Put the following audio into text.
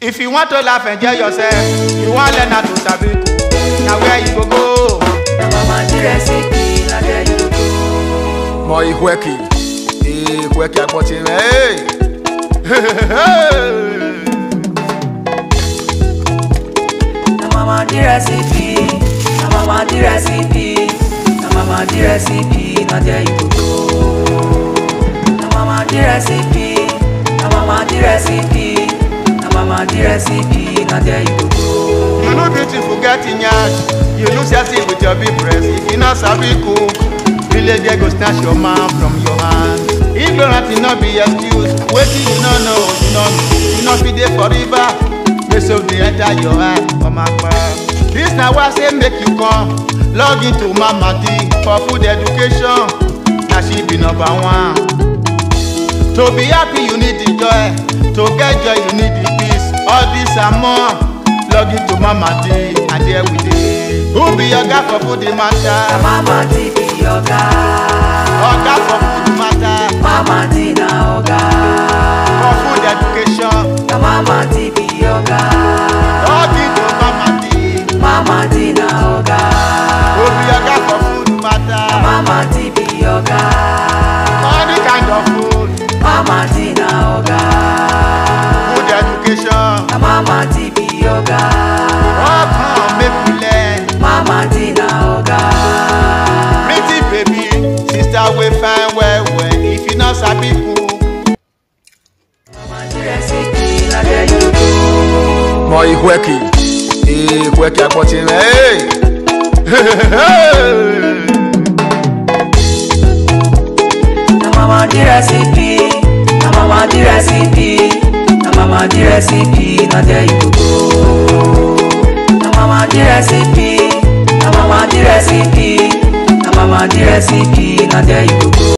If you want to laugh, enjoy yourself. You want learn how to sabi cook. Now where you go go? Na mama di recipe, na there you go. Mọ ìhwẹ́kì, ìhwẹ́kì àpọ̀tì rẹ̀. Na mama di recipe, na mama di recipe, na mama di recipe, na there you go. Na mama di recipe, na mama di recipe, na mama di recipe, na there you go. You no beautiful get in yash. You look sexy with your big breast. If you not sabi cook, village girl go snatch your man from your hand. Ignorant e no be excuse. Wetin you no know, you no know. You no fit dey for river. Make so dey enter your eye, mama pa. This na why I say make you come. Log into Mama D for food education. Na she be number one. To be happy, you need the joy. To get joy, you need the peace. All this and more. Log into Mama D and there we dey. Who be your guy for food the Na matter? mama di be oga, Oga for food matter. mama di na oga. For food education. Na mama di be oga, Log into Mama D. mama di na oga. Who be your guy for food matter? Mama di be oga, Any kind of food. mama di na oga. Food education. Na mama di be oga, Oh, come make we learn. mama di na oga. Pretty baby, sister we fine well well. If you not sabi cook. Mama di recipe, na there you go. mọ ìhwẹ́kì ìhwẹ́kì àpọ̀tì rẹ̀. Na mama di recipe, na mama di recipe, na mama di recipe, na there you go. Na mama di recipe, na mama di recipe, na mama di recipe, na there you go.